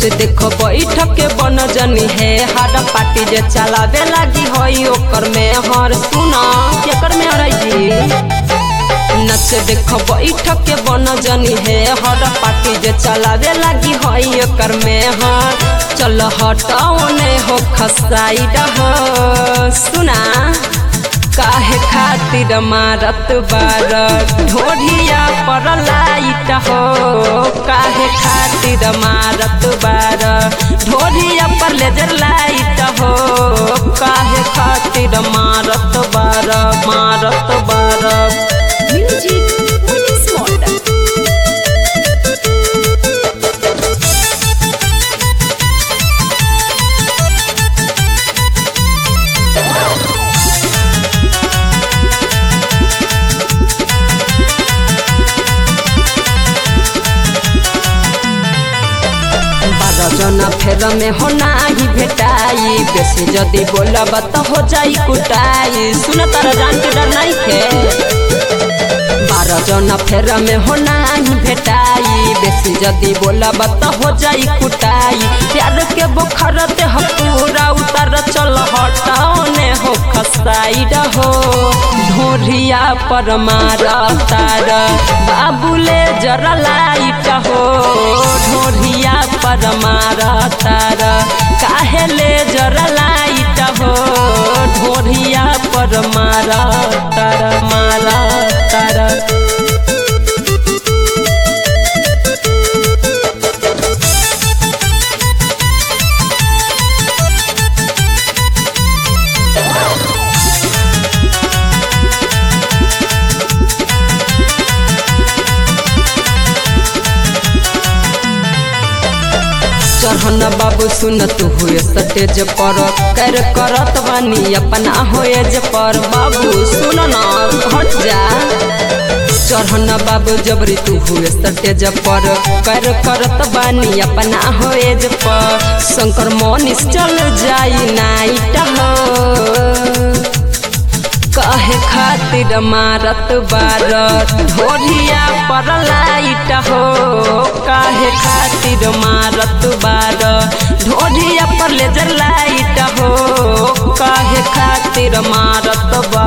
नच देखो बैठक के बन जनी है हाड पार्टी जे चलावे लागी होई ओकर में हर सुना केकर में हर जी नच देखो बैठक के बन जनी है हर पार्टी जे चलावे लागी होई ओकर में हर चल हटाओने हो खसाई रह सुना काहे खातिर मारत बार ढोढ़िया पर लाइट हो काहे खातिर मारत बार ढोढ़िया पर लेजर लाइट हो काहे खातिर मारत बार मारत बार Music Police Model. बारह जना फेर में हो नाही भेटाई बेसी जदी बोलब त हो जाई कुटाई सुन तारा जान के डर नहीं खे बारह जना फेर में हो नाही भेटाई बेसी जदी बोलब त हो जाई कुटाई प्यार के बुखार ते ह पूरा उतर चल हटाओने हो खसाई रहो ढोरिया पर मारा तार बाबूले जरा लाइट हो ढोरिया पर मारा तार काहे ले जरा लाइट हो ढोरिया पर मारा तार मारा तार चढ़न बाबू सुन तू हुए सटेज पर कर करत बानी अपना होएज पर बाबू सुन न हट जा चढ़न बाबू जबरी तू हुए सटेज पर कर करत बानी अपना होएज पर शंकर मोनिस चल जाई नाइट हो कहे खातिर मारत बार ढोलिया पर लाइट हो काहे खातिर मारत बार ढोलिया पर लेजर लाइट हो काहे खातिर मारत बार